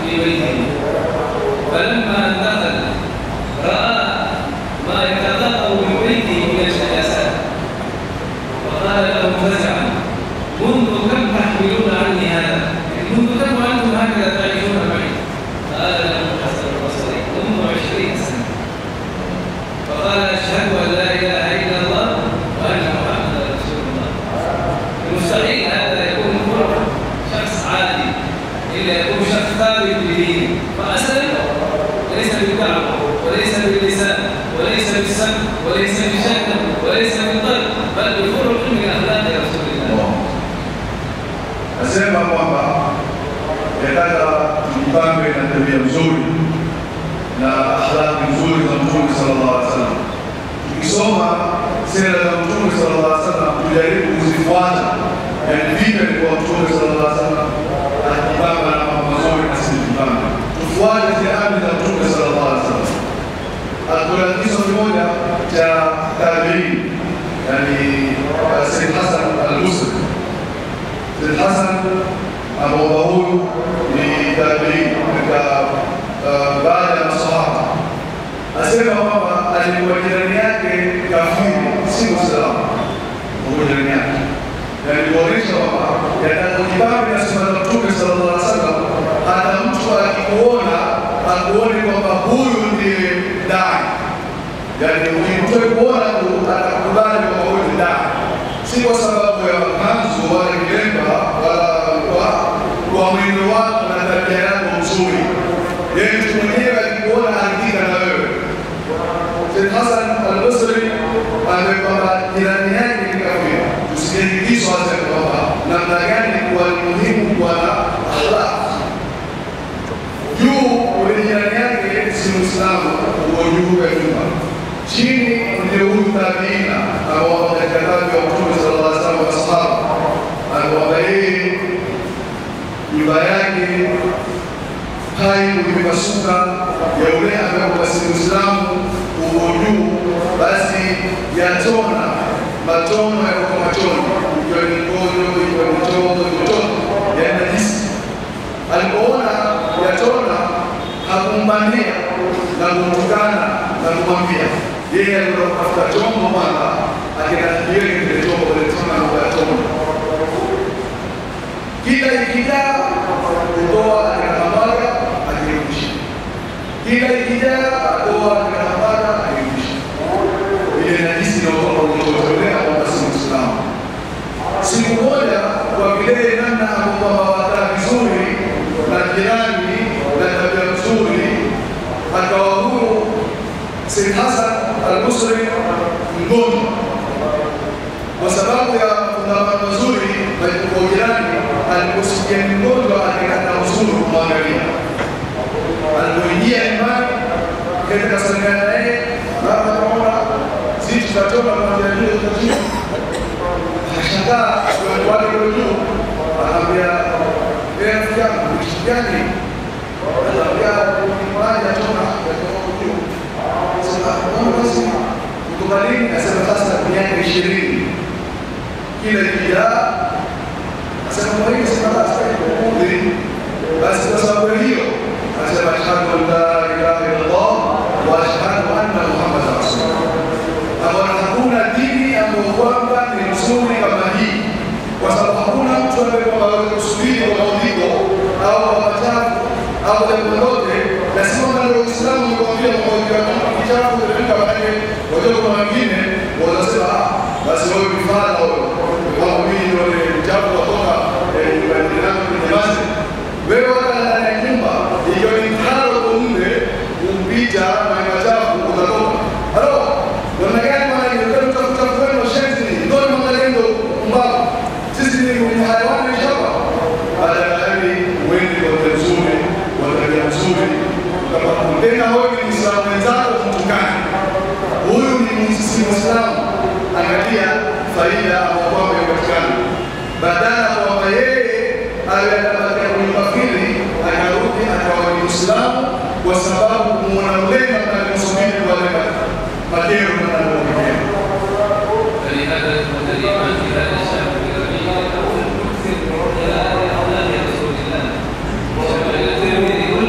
في بيته فلما دخل راى ما يتلقى من بيته من النجاسات فقال له فزعا منذ كم تحملون عني هذا؟ منذ كم وانتم هكذا تعيشون معي؟ قال له الحسن البصري منذ عشرين سنه فقال اشهد ان لا اله الا الله وان محمدا رسول الله مستحيل هذا يكون فرع شخص عادي الا يكون شخص ثابت بدينه فاسلم ليس بالدعوه وليس باللسان وليس بالسمع وليس بشكل وليس بالقلب بل بفرق من اخلاق رسول الله Nasema kwamba yataka tujipambe na tabia nzuri na akhlaqi nzuri za Mtume sallallahu alaihi wasallam. Tukisoma sera za Mtume sallallahu alaihi wasallam, tujaribu kuzifuata, yani vipi alikuwa Mtume sallallahu alaihi wasallam akijipamba na mambo mazuri na sisi tujipambe, tufuate zile amri za Mtume sallallahu alaihi wasallam. Kuna kiso kimoja cha tabiini, yani Sayyid Hasan al-Busri Sayyid Hasan ambao huyu ni tabiini katika uh, baada ya masahaba, asema kwamba alikuwa jirani yake kafiri, si Muislamu, huko jirani yake, na ilikuonyesha kwamba yatakujibambe na sema za Mtume sallallahu alaihi wasallam, hata mtu akikuona akuone kwamba huyu ndiye dai, yani ukimtoe kuona tu atakubali kwamba huyu ni dai, si kwa sababu ya kanzu wala kilemba wala kwa kwa mwendo wako na tabia yako nzuri. Yeye mtu mwenyewe akikuona anaridhika na wewe. Sayyid Hasan al-Basri ambaye kwamba jirani yake ni kafiri, tusijaingizwa hata kwamba namna gani kuwa ni muhimu kuwa na akhlaq juu ule jirani yake si Muislamu, uko juu ya nyumba, chini ndio huyu tabiina ambao katika tabi wa Mtume sallallahu alaihi wasallam masahaba anakwamba yeye nyumba yake hai umepasuka ya ule ambaye basi Muislamu uko juu, basi yatona matono yako machoni, ikiwa ni ngojo, ikiwa ni chogo, chochote ya najisi alipoona yatona hakumbania na kumtukana na kumwambia yeye alikuwa kutafuta chombo kwanza, akinakiweke kile chombo kletona kuyatona, kila ikijaa kutoa akinakambaga akirudisha, kila ikijaa atoa akinakambaga akirudisha. Ile najisi inaotoka kutotolea kwamba si Muislamu. Siku moja kwa vile namna ambao wataa vizuri na jirani na tabia nzuri, akawa huyu Sayyid Hasan al-Busri mgonjwa kwa sababu ya fungamano mazuri na kwa jirani. Aliposikia ni mgonjwa, akakata uzuri kumwangalia. Alipoingia nyumbani, kaenda kasalimiana naye, baba, naona sisi tutatoka kuanzia juu tutachini akashangaa wale kule juu, anaambia yeye rafiki yangu ni kitu gani? Anaambia ni maji yatoka yatoka juu. Sasa mbona basi kutoka lini? Asema sasa miaka ishirini kila ikijaa, asema kwa hiyo sema basi kuudhi basi kwa sababu hiyo asema ashhadu an la ilaha illallah wa ashhadu anna muhammadan rasulullah ambayo hakuna dini ambayo kwamba ni nzuri kama hii, kwa sababu hakuna mtu ambaye kwamba aweze kusubiri kwa maudhigo au kwa machafu au jambo lolote, na si kwamba ndio Uislamu umekwambia maudhigo ya mtu kichafu imefika pale, wajua kuna wengine wanasema ah, basi wewe mfano wewe kwamba mimi ndio ni mchafu kutoka nyumbani yangu kwenye basi wewe wala ndani ya nyumba ikiwa ni mtaro kwa mle kumpita na machafu utatoka halo namna gani maana ingekuwa utafuta kwenu shenzi ni ndio ni malengo mbao sisi ni kwenye hayawani shaba baada ya hali uende kwa tabia nzuri kwa tabia nzuri kama tena wewe ni Muislamu mwenzako kumtukana huyu ni Muislamu angalia faida ambayo kwamba imepatikana badala ya kwamba yeye awe anabakia kwenye kafiri akarudi akawa ni Muislamu kwa sababu kumuona ulema na kumsubiri wale matendo na ndio فلهذا يكون الإيمان في هذا الشهر الربيع يكون مكثر من خلال أخلاق رسول الله. شمل الترمذي كل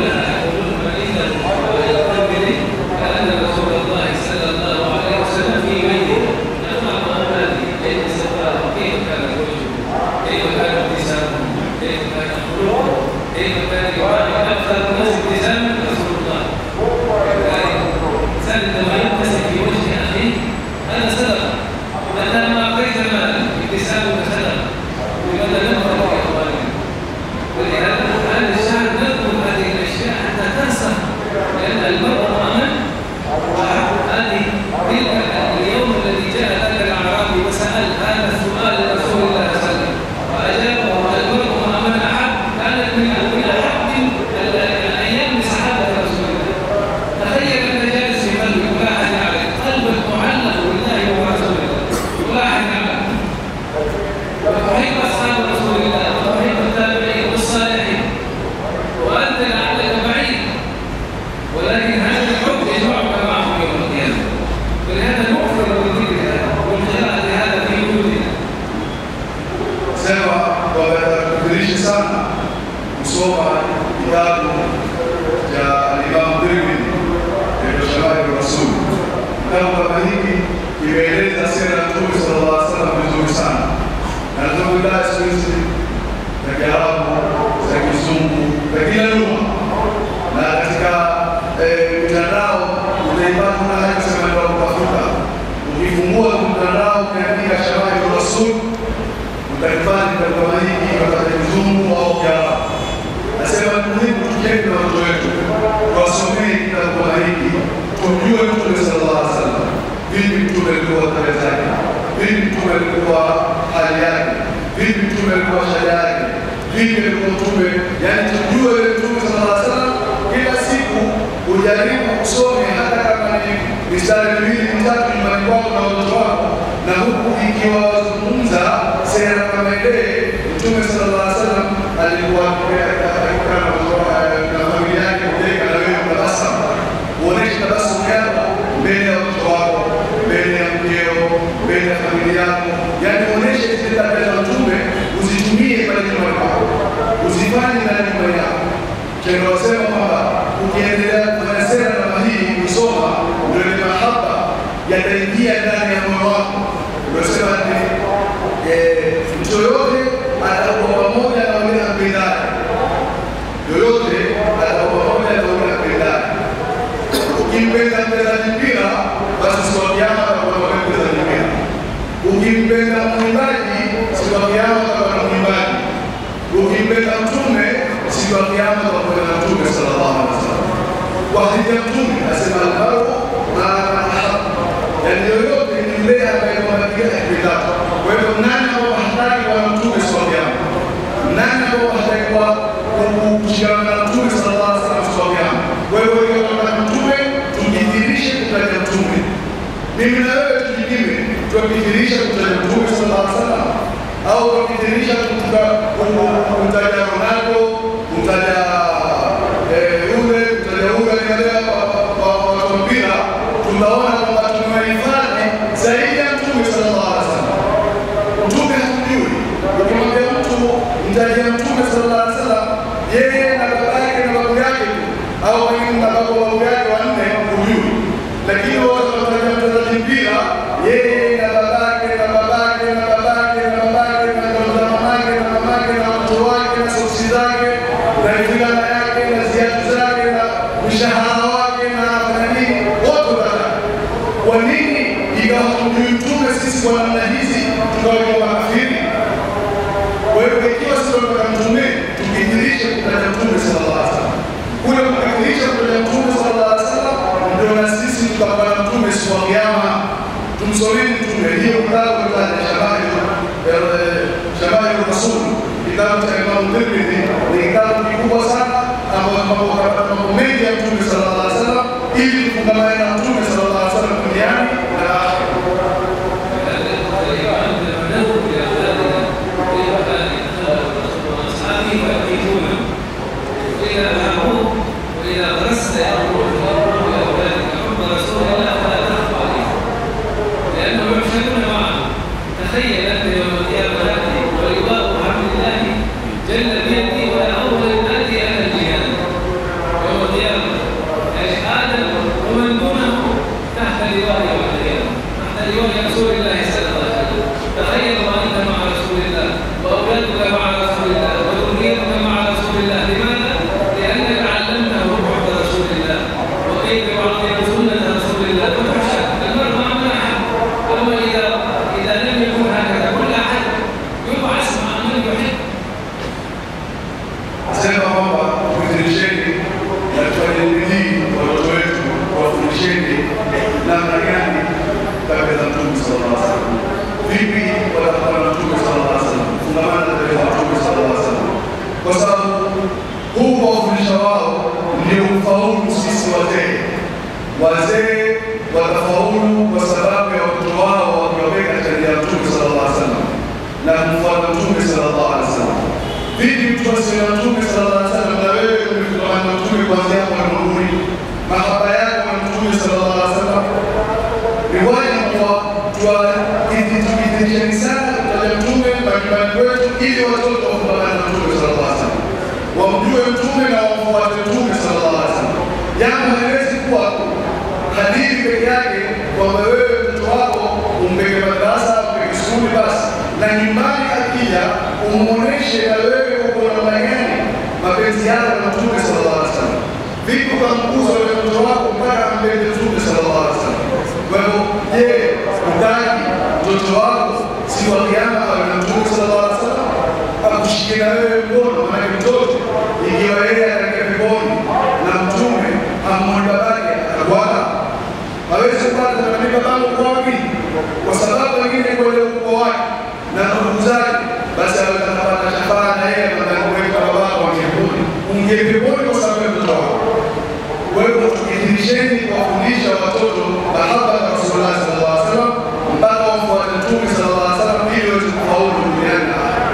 kitabu cha Imam Tirmidhi ndio Shamali Rasul. Kitabu kama hiki kimeeleza sera ya Mtume sallallahu alaihi wasallam vizuri sana, na tunazungumza siku hizi za Kiarabu, za Kizungu, za kila lugha, na katika mitandao utaipata una haja kusema ndio kutafuta. Ukifungua mtandao ukiandika Shamali Rasul utakifanya kitabu kama hiki katika Kizungu au Kiarabu. Nasema ni muhimu tujenge na watoto wetu, tuwasomee kitabu kama hiki, tumjue Mtume sallallahu alaihi wasallam, vipi Mtume alikuwa tabia zake, vipi Mtume alikuwa hali yake, vipi Mtume alikuwa shada yake, vipi alikuwa Mtume, yani tujue yule Mtume sallallahu alaihi wasallam. Kila siku ujaribu kusome, hata kama ni mistari miwili mitatu nyumbani kwako na watoto wako, na huku ikiwa wazungumza sera kama ile Mtume sallallahu alaihi wasallam alikuwa na familia yake kujenga na wewe tabasamu, uoneshe tabasamu yako mbele ya watoto wako, mbele ya mkeo, mbele ya familia yako, yaani uoneshe zile tabia za Mtume, uzitumie pale nyumbani kwako, uzifanye ndani ya nyumba yako. Tunasema kwamba ukiendelea kufanya sera kama hii, kusoma ndio ile mahaba yataingia ndani ya moyo wako. Unasema ni mtu yoyote atakuwa pamoja na wale apendane, yoyote atakuwa pamoja na wale apendane. Ukimpenda mchezaji mpira, basi siku ya kiyama atakuwa na mchezaji mpira. Ukimpenda mwimbaji, siku ya kiyama atakuwa na mwimbaji. Ukimpenda mtume, siku ya kiyama atakuwa na mtume sallallahu alaihi wasallam. Kwa hadithi ya mtume asema almaru maa man ahabba, yani yoyote ni yule ambaye kwamba kile akipendacho. Kwa hivyo nani ambao hataki kuwa na mtume siku ya kiyama? Nani ambao hataki kuwa kushikamana na mtume sallallahu alaihi wasallam siku ya kiyama? Kwa hivyo ikiwa tunataka mtume, tujidhihirishe kutaja mtume. Mimi na wewe tujipime, tukidhihirisha kutaja mtume sallallahu alaihi wasallam au tukidhihirisha kumtaja Ronaldo, kumtaja yule, kumtaja yule aliangalia kwa mpira, tutaona kwamba tumehifadhi zaidi ya mtume sallallahu alaihi wasallam. Mtume hakujui. Ukimwambia mtu mtajia mtume sallallahu alaihi wasallam, yeye na baba yake na babu yake tu, au wengine na babu babu yake wanne hujui, lakini wote wanataja mchezaji mpira, yeye na babake na babake na babake na babake na na mamake na mamake na watoto wake na soksi zake na fulana yake na ziatu zake na mshahara wake na nani, wote wanataja. Kwa nini ikawa hamjui mtume sisi kwa namna hizi tukawa makafiri? Kwa hiyo ikiwa sisi tunataka mtume, tukidhihirishe kutaja mtume sallallahu alaihi wasallam, kule kukadhihirisha kutaja mtume sallallahu alaihi wasallam, ndio na sisi tutakuwa na mtume siku ya Kiyama. Tumsomeni mtume, hiyo kitabu cha Shamali Shamali Rasul, kitabu cha Imam Tirmidhi ni kitabu kikubwa sana ambapo kapata mambo mengi ya mtume sallallahu alaihi wasallam, ili tufungamane na mtume sallallahu alaihi wasallam duniani na akhera. وإذا غرست يقول لأولادك حب رسول الله فلا تخف عليه لأنهم يحشرون معه تخيل أنت يوم القيامة تأتي ولواء حمد الله جل بيدي ولا أول آتي أهل الجهاد يوم القيامة آدم ومن دونه تحت لواء يوم القيامة تحت لواء رسول الله صلى الله عليه وسلم تخيل وأنت مع رسول الله وأولادك مع رسول الله وذريتك مع رسول الله لماذا؟ لأنك علمته حب رسول الله وكيف يعظم سنة رسول الله فتحشر المرء مع من أحب أما إذا إذا لم يكن هكذا كل أحد يبعث مع من يحب Sema kwamba tufundisheni na tufanye bidii watoto wetu, wafundisheni namna gani tabia za Mtume sallallahu alaihi wasallam, vipi watakuwa na Mtume sallallahu alaihi wasallam, fungamana na tabia za Mtume sallallahu alaihi wasallam, kwa sababu huu kuwafundisha wao ndio ufaulu sisi wazee. Wazee watafaulu kwa sababu ya watoto wao wakiwaweka katika njia ya Mtume sallallahu alaihi wasallam na kumfuata Mtume sallallahu alaihi wasallam. Vipi mtu asiye na Mtume sallallahu alaihi wasallam na wewe umefungamana na Mtume kuanzia hapo ulimwenguni, mahaba yako na Mtume sallallahu alaihi wasallam ni wajibu kwa tuwaidhinisheni sana kutaja Mtume majumbani kwetu, ili watoto wafungamane na Mtume sallallahu alaihi wasallam, wamjue Mtume na kwamba wewe mtoto wako umpeke madarasa, umpeke skuli basi, na nyumbani akija umuoneshe na wewe uko namna gani mapenzi yako na Mtume sallallahu alaihi wasallam. Vipi ukamkuza wewe mtoto wako mpaka ampende Mtume sallallahu alaihi wasallam? Kwa hivyo, je, utaki mtoto wako siku ya Kiyama awe na Mtume sallallahu alaihi wasallam akushike na wewe mkono? Maana mtoto ikiwa yeye ataingia peponi na Mtume amwone babake atakuwa hawezi kupata kuandika bango kwa wapi, kwa sababu wengine kwenye ukoo wake na ndugu zake, basi aweza kupata shafaa na yeye akamweka babako wa peponi, ungie peponi kwa sababu ya mtoto wako. Kwa hivyo tukidhirisheni kuwafundisha watoto mahaba ya Rasulullah sallallahu alaihi wasallam mpaka wamfuate Mtume sallallahu alaihi wasallam ili waweze kufaulu duniani na akhera.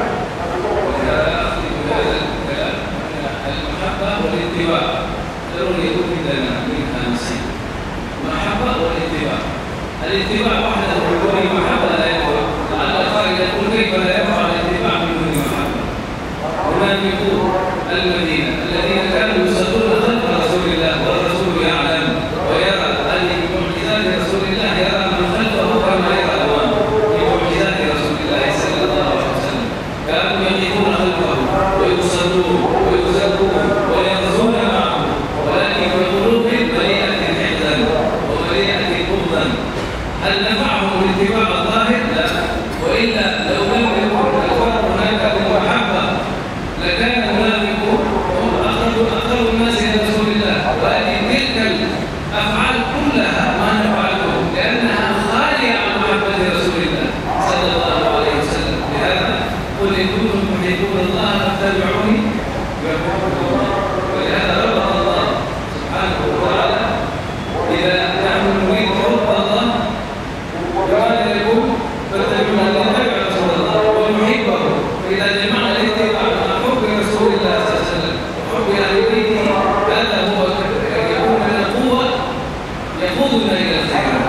المحبة والاتباع ضروري يكون عندنا منها نصيب المحبة والاتباع الاتباع وحده بدون محبة لا ينفع لعل القائل يقول كيف لا ينفع الاتباع بدون محبة المنافقون المدينة الذين كانوا يصلون خلف رسول الله والرسول يعلم ويرى هذه بمعجزات رسول الله يرى من خلفه كما يرى أمامه بمعجزات رسول الله صلى الله عليه وسلم كانوا يقفون خلفه ويصلون ويزكون ويغزون معه ولكن في قلوبهم مليئة حقدا ومليئة بغضا هل نفعهم الاتباع الظاهر؟ لا والا لو لم يكن الفرق هناك بالمحبه لكان المنافقون هم اقرب اقرب الناس الى رسول الله ولكن تلك الافعال كلها ما نفعلهم لانها خاليه عن محبه رسول الله صلى الله عليه وسلم لهذا قل ان كنتم تحبون الله فاتبعوني يحببكم الله ولهذا ربط الله سبحانه وتعالى اذا نحن نريد حب الله كما يقول فاتبعوا نتبع رسول الله ونحبه فاذا جمعنا الاتباع مع حب رسول الله صلى الله عليه وسلم وحب اهل بيته هذا هو يكون من القوه يقودنا الى الخير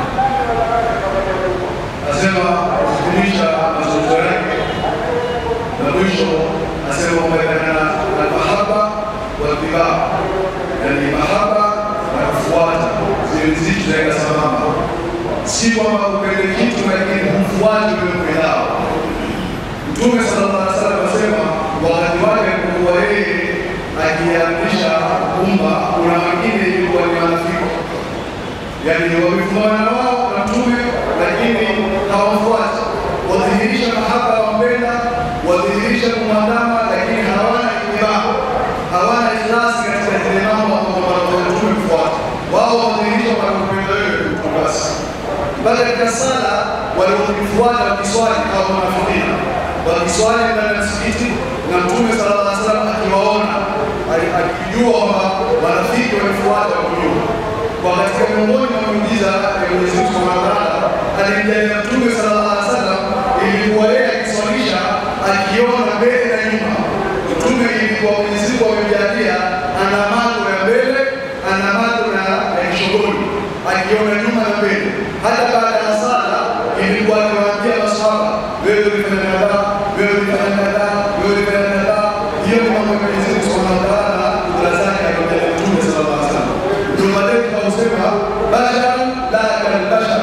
Asema kufundisha mazungumzo yake na mwisho asema umeendana na mahaba wa tibaa, yani mahaba na kufuata zile zitu zaenda sambamba, si kwamba upende kitu lakini humfuate ule upendao. Mtume sallallahu alaihi wasallam asema wakati wake alipokuwa yeye akiamrisha umma, kuna wengine ilikuwa ni wanafiki yani wamefungamana na wao na mtume lakini hawamfuati, wadhihirisha mahaba wampenda, wadhihirisha kumwandama, lakini hawana itibaa, hawana ikhlasi katika zile mambo ambayo mtume kufuata. Wao wadhihirisha wanampenda wewe tu basi. Mpaka katika sala waliokufuata wakiswali au wanafikiri wakiswali ndani ya msikiti na mtume sallallahu alaihi wasallam akiwaona ali- akijua kwamba wanafiki wamefuata wakujua kwa katika miongoni mwa miujiza ya Mwenyezi Mungu Subhanahu wa Ta'ala alimjalia Mtume sallallahu alaihi wasallam ilikuwa yeye akiswalisha akiona mbele na nyuma. Mtume ilikuwa Mwenyezi Mungu amemjalia ana macho ya mbele, ana macho na ya kishogoni, akiona nyuma na mbele. Hata baada ya sala ilikuwa anawaambia maswahaba, wewe ulifanya kadhaa, wewe ulifanya kadhaa, wewe ulifanya kadhaa. Hiyo ni mambo ya Mwenyezi Mungu Subhanahu wa Ta'ala na kudra zake alimjalia Mtume sallallahu alaihi wasallam. Ndio maana tunasema bashar la kal bashar,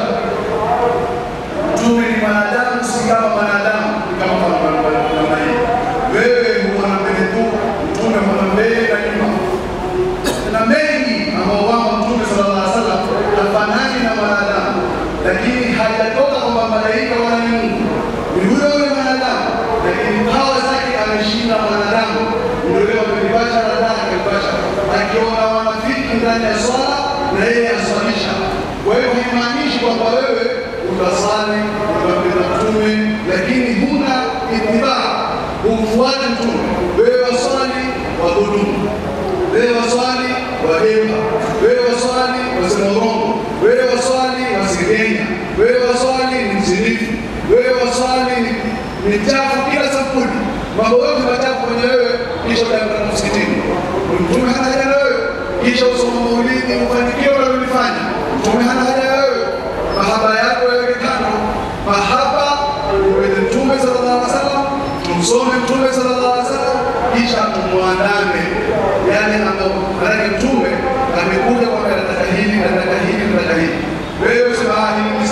mtume ni mwanadamu, si kama mwanadamu, ni kama namna hii. Wewe huona mbele tu, mtume huona mbele na nyuma. Na mengi ambao kwamba mtume sallallahu alaihi wasallam hafanani na mwanadamu, lakini hajatoka kwamba malaika wala ni Mungu, ni huyo yule mwanadamu, lakini hawa zake ameshinda mwanadamu. Ndio leo amebashara ndani akabashara, akiona wanafiki ndani ya swala na yeye aswalisha. Kwa hiyo haimaanishi kwamba wewe utasali utampenda mtume, lakini huna itibaa, humfuati mtume. Wewe waswali wadhulumu, wewe waswali wadema, wewe waswali wasema urongo, wewe waswali wasengenya, wewe waswali ni mzinifu, wewe waswali ni- ni chafu kila sampuli, mambo yote machafu kwenye wewe, kisha utaenda msikitini. Mtume hana haja na wewe, kisha usoma maulidi, ufanikiwe unalolifanya. Mtume hana haja na wewe, mahaba yako yaweke kando, mahaba uweze Mtume sallallahu alaihi wasallam, tumsome Mtume sallallahu alaihi wasallam, kisha tumwandame yale ambayo maanake Mtume amekuja kwamba nataka hili, nataka hili, nataka hili. Wewe usema "Ah, hili ni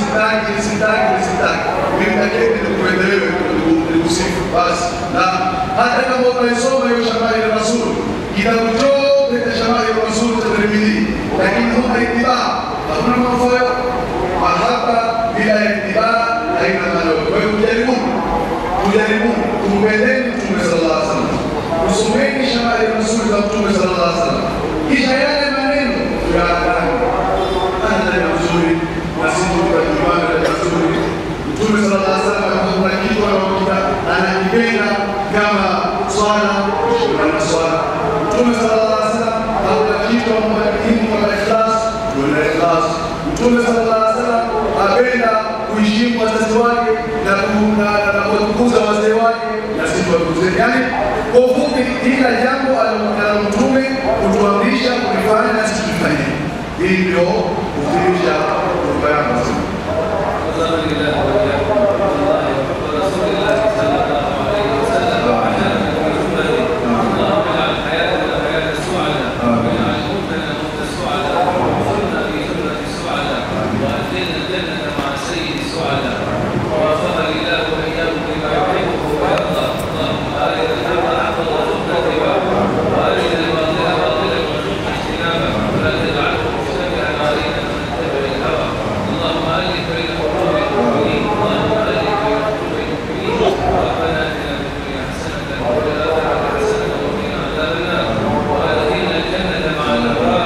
basi. Na hata kama unaisoma hiyo Shamali Rasul, kitabu chote cha Shamali Rasul cha Tirmidhi, lakini huna itibaa, hakuna manufaa mahaba bila itibaa haina maana. Kwa hiyo tujaribuni, tujaribuni, tumpendeni Mtume sallallahu alaihi wasallam, tusomeni Shamali Rasul za Mtume sallallahu alaihi wasallam, kisha yale maneno tuyaandani ana mzuri na sisi tukajuana na mzuri. Mtume sallallahu alaihi wasallam kuna kitu anaokita anakipenda kama swala na swala. Mtume sallallahu alaihi wasallam hakuna kitu ambacho muhimu kama ikhlas, kuna ikhlas. Mtume sallallahu alaihi wasallam apenda kuheshimu wazazi wake na na kuwatukuza wazee wake na sisi watukuze. Yaani kwa ufupi, kila jambo alilokana Mtume kutuamrisha kulifanya na sisi tulifanye. Hii ndio kudhihirisha hotuba yangu. وزمن الله وإياكم الله وحب رسول الله صلى الله عليه وسلم وعلى محمد اللهم اجعل حياتنا حياة السعداء واجعل موتنا موت السعداء وارزقنا في جنة السعداء وأدخلنا الجنة مع سيد السعداء ووفقني الله وإياكم لما يحبه ويرضى اللهم أرنا الحق حقا وارزقنا اتباعه وأرنا الباطل باطلا وارزقنا اجتنابه ولا تجعله مشتبها علينا فنتبع الهوى اللهم ألف بين قلوب المؤمنين اللهم ألف بين قلوب المؤمنين ربنا آتنا في الدنيا حسنة وفي الآخرة حسنة وقنا عذاب النار وأدخلنا الجنة مع الأبرار